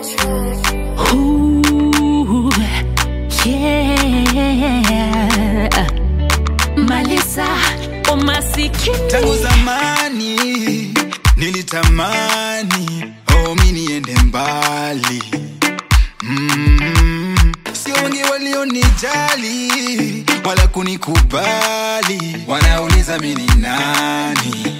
Ooh, yeah. Malisa umasikini tangu zamani nilitamani oh, mi niende mbali mm, sio wengi walionijali wala kunikubali wanauliza mi ni nani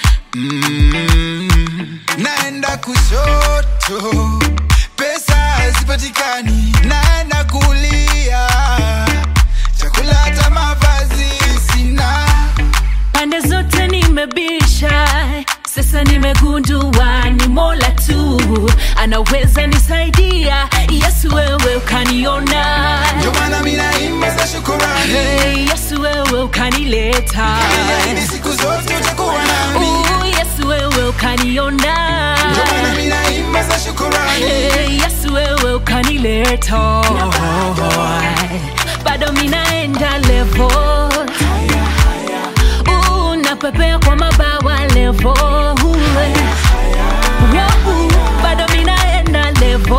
mm, naenda kushoto pesa hazipatikani naenda kulia chakula hata mavazi sina pande zote nimebisha sasa nimegundua ni mola tu anaweza nisaidia yesu wewe ukaniona ndio maana mi naimba za shukurani hey, yesu wewe ukanileta Naahidi siku zote utakuwa nami Ooh, yesu wewe ukaniona ndio maana mi naimba za shukurani Hey, yesu wewe ukanileta bado minaenda levo Ooh, napepea kwa mabawa levo Wow, bado minaenda levo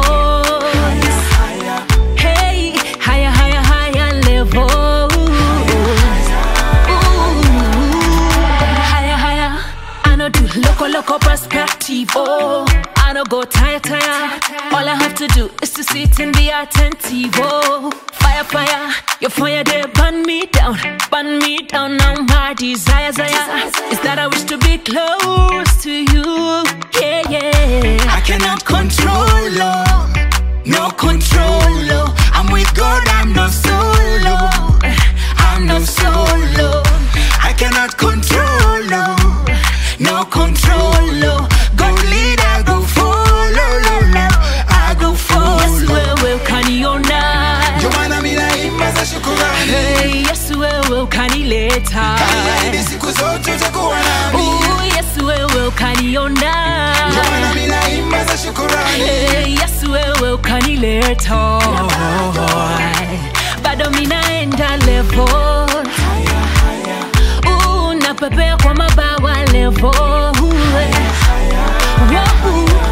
Hey, haya haya haya levo Higher, higher. I know do loco, loco perspective. Oh, I know go tire, tire. All I have to do is to sit and be attentive. Oh, fire, fire. Your fire there burn me down, burn me down. Now my desire, desire is that I wish to be close to you. Yeah, yeah. I cannot control oh, no control oh. I'm with God I'm not solo I'm not solo I cannot control oh, no control oh. Go lead I go follow lo, lo. I go Yes, follow wewe ukaniona. ndio maana mi naimba za shukurani Hey, yes, wewe ukanileta. Naahidi siku zote utakuwa nami Ooh, Yesu wewe ukaniona ndio maana mi naimba za shukurani Hey, Yesu wewe ukanileta bado minaenda levo Ooh, napepea kwa mabawa levo Wow,